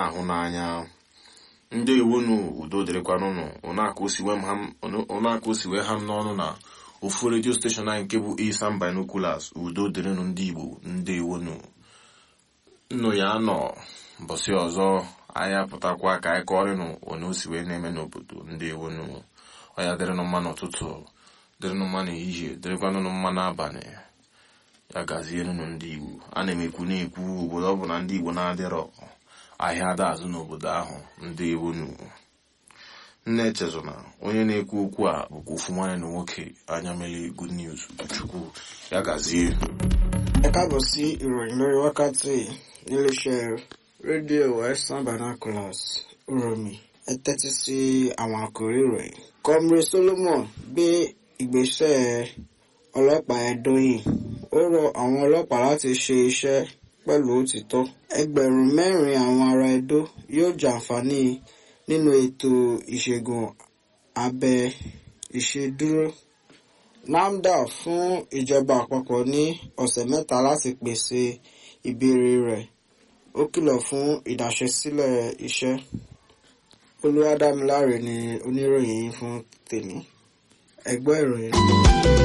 na-ahụ n'anya ndị iwunu udo dịrịkwanụnụ ụnaka osiwe ha m n'ọnụ na ofu redio steshọn anyị nke bụ Isam Binoculars udo dịrịnụ ndị Igbo ndị iwunu nnụ ya nọ mbọsị ọzọ anyị apụtakwa ka anyị kọrịnụ onye o si wee na-eme n'obodo ndị iwunu ọya dịrịnụ mma n'ụtụtụ dịrịnụ mma n'ehihie dịrịkwanụnụ mma n'abalị ya gazienụnụ ndị Igbo a na-emekwu na-ekwu obodo ọ bụ na ndị Igbo na-adịrọ ahịa ada azụ n'obodo ahụ ndị iwunu nne echezona onye na-ekwu okwu a bụkwa ofu nwanne na nwoke anya mele good news chukwu ya gazie ẹ káàbọ̀ sí ìròyìn lórí wákàtí níléeṣẹ́ rédíò Western Binoculars uromi ẹ tẹ́tí sí àwọn àkòrí ìròyìn. Comrade Solomon gbé ìgbésẹ̀ ọlọ́pàá Ẹdó yìí ó rọ àwọn ọlọ́pàá láti ṣe iṣẹ́ pẹ̀lú òtítọ́. ẹgbẹ̀rún mẹ́rin àwọn ará Ẹdó yóò jàǹfààní nínú ètò ìṣègùn abẹ ìṣedúró. NAFDA fún ìjọba àpapọ̀ ní ọ̀sẹ̀ mẹ́ta láti pèsè ìbéèrè rẹ̀ ó kìlọ̀ fún ìdáṣẹ́sílẹ̀ iṣẹ́. Olúwadámiláre ni oníròyìn yìí fún tèmi. ẹ gbọ́ ìròyìn.